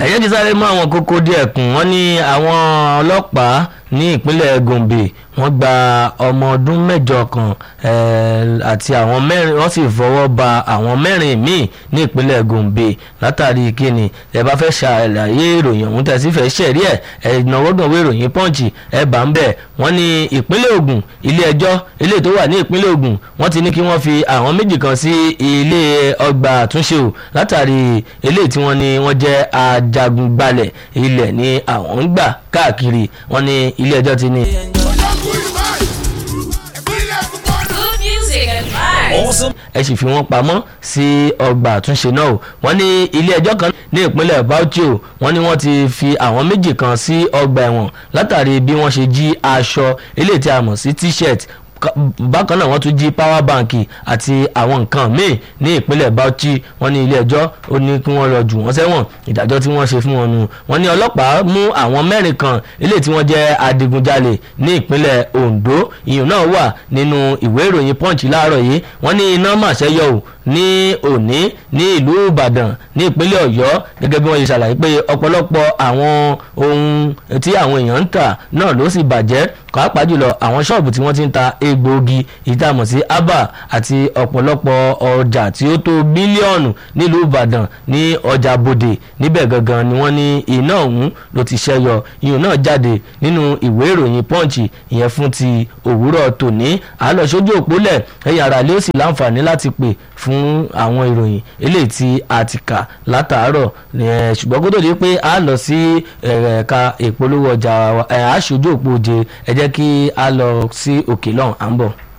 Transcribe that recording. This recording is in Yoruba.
ẹ̀yẹ́ ti sáré mú àwọn kókó díẹ̀ kùn wọ́n ní àwọn ọlọ́pàá ní ìpínlẹ̀ Gombe wọ́n gba ọmọ ọdún mẹ́jọ kan eh, àti àwọn mẹ́rin wọ́n sì fọwọ́ ba àwọn mẹ́rin míì ní ìpínlẹ̀ Gombe látàrí kíni ẹ bá fẹ́ ṣàlàyé ìròyìn ọ̀hún tẹ̀sí fẹ́ ṣẹ̀rí ẹ̀ ẹ̀ ìnáwó gànwé ìròyìn pọ́ǹchì ẹ̀ bá ń bẹ̀ wọ́n ní ìpínlẹ̀ Ògùn ilé ẹjọ́ ilé tó wà ní ìpínlẹ̀ Ògùn wọ́n ti ní kí wọ́n fi àwọn méjì kan sí ilé ọgbà àtúnṣe o látàrí eléyìí tí wọ́n ní wọ́n jẹ́ ajagunbalẹ̀ ilẹ̀ ní àwọn ń gbà káàkiri wọ́n ní ilé ẹjọ́ ti ní. Good music and vibes. ẹ sì fi wọ́n pamọ́ sí ọgbà àtúnṣe náà o wọ́n ní ilé ẹjọ́ kan ní ìpínlẹ̀ Bauchi o wọ́n ní wọ́n ti fi àwọn méjì kan sí ọgbà ẹ̀wọ̀n látàrí bí wọ́n ṣe jí aṣọ eléyìí tí a mọ̀ sí t-shirt Ka- bákan náà wọ́n tún jí power bank àti àwọn nǹkan míì ní ìpínlẹ̀ Bauchi wọ́n ní ilé ẹjọ́ ó ní kí wọ́n lọ jù wọ́n sẹ́wọ̀n ìdájọ́ tí wọ́n ṣe fún wọn nù wọ́n ní ọlọ́pàá mú àwọn mẹ́rin kan eléyìí tí wọ́n jẹ́ adigunjalè ní ìpínlẹ̀ Ondo ìyún náà wà nínú ìwé ìròyìn Punch láàárọ̀ yìí wọ́n ní iná màṣẹ́ yọ ò ní òní ní ìlú Ìbàdàn ní ìpínlẹ̀ Ọ̀yọ́ gẹ́gẹ́ bí wọ́n ṣe ṣàlàyé pé ọ̀pọ̀lọpọ̀ àwọn ohun tí àwọn èèyàn ń tà náà ló sì bàjẹ́ pàápàá jùlọ àwọn ṣọ́ọ̀bù tí wọ́n ti ń ta egbòogi ìtààmú sí abba àti ọ̀pọ̀lọpọ̀ ọjà tí ó tó bílíọ̀nù nílùú Ìbàdàn ní ọjà Bòdè níbẹ̀ gangan ni wọ́n ní iná ọ̀hún ló ti ṣẹ́yọ iyùn náà jáde nínú ìwé ìròyìn Punch ìyẹn fún ti òwúrọ̀ tòní àlọ́ sójú òpólẹ̀ ẹ̀yà ara lé ó sì láǹfààní láti pè fún àwọn ìròyìn eléyìí tí a ti kà látàárọ̀ eh, ṣùgbọ́n kó tó di pé a lọ sí ẹ̀ka ìpolówó ọjà wa, eh, aṣojú òpó oje ẹ jẹ́ kí a lọ sí òkè lọ́hùn à ń bọ̀.